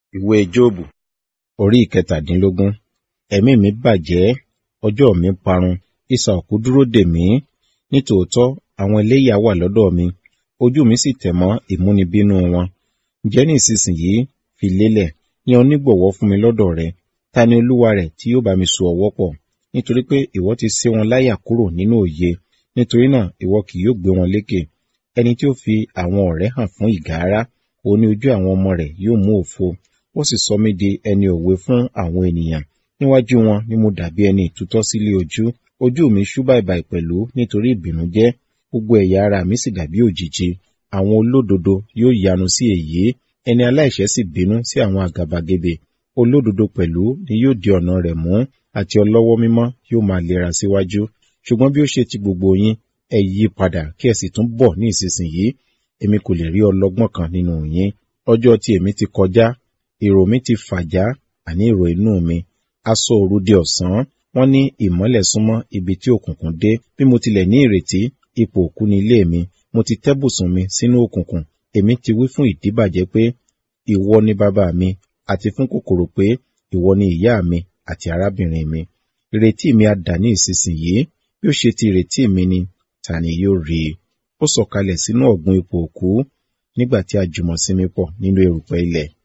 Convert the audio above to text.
Ìwé Jóòbù orí ìkẹtàdínlógún. Ẹ̀mí mi bàjẹ́, ọjọ́ mi parun, isà òkú dúró dè mí. Nítòótọ́ àwọn ẹlẹ́yà wà lọ́dọ̀ mi, ojú mi sì tẹ̀ mọ́ ìmúnibínú wọn. Ǹjẹ́ ní ìsinsìnyí fi lélẹ̀, yan onígbọ̀wọ́ fún mi lọ́dọ̀ rẹ. Ta ni olúwa rẹ̀ tí yóò bá mi so ọwọ́ pọ̀? Nítorí pé ìwọ ti sé wọn láyà kúrò nínú òye. Nítorí náà ìwọ kì yóò gbé wọn lékè. Ẹni tí ó fi àwọn ọ̀rẹ́ hàn fún ìgárá, òun ní ojú àwọn ọmọ rẹ̀ yóò mú òfo. Ó sì sọ mí di ẹni òwe fún àwọn ènìyàn. Níwájú wọn ni mo dàbí ẹni ìtútọ́ sílé ojú. Ojú mi ṣú bàìbàì pẹ̀lú nítorí ìbìnújẹ́. Gbogbo ẹ̀yà ara mi sì dàbí òjìji. Àwọn olódodo yóò yanu sí èyí. Ẹni aláìṣẹ̀ sì bínú sí àwọn àgàbàgebè. Olódodo pẹ̀lú ni yóò di ọ̀nà rẹ̀ mú, àti ọlọ́wọ́ mímọ́ yóò máa lera síwájú. Ṣùgbọ́n bí ó ṣe ti gbogbo yín, ẹ yí padà kí ẹ sì tún bọ̀ ní ìsinsìnyí. Èmi kò lè rí ọlọ́gbọ́n kan nínú yín. Ọjọ́ tí èmi ti kọjá, èrò mi ti fàjá, àní èrò inú mi. Aṣọ òru di ọ̀sán, wọ́n ní ìmọ́lẹ̀ súnmọ́ ibi tí òkùnkùn dé. Bí mo tilẹ̀ ní ìrètí, ipò òkú ni ilé mi. Mo ti tẹ́ bùsùn mi sínú òkùnkùn. Èmi ti wí fún ìdíbàjẹ́ pé, ìwọ ni bàbá mi, àti fún kòkòrò pé, ìwọ ni ìyá mi àti arábìnrin mi. Ìrètí mi a dà ní ìsinsìnyí. Bí ó ṣe ti ìrètí mi ni, ta ni yóò rí i? Ó sọ̀kalẹ̀ sínú ọ̀gbun ipò òkú, nígbà tí a jùmọ̀ sinmi pọ̀ nínú erùpẹ̀ ilẹ̀.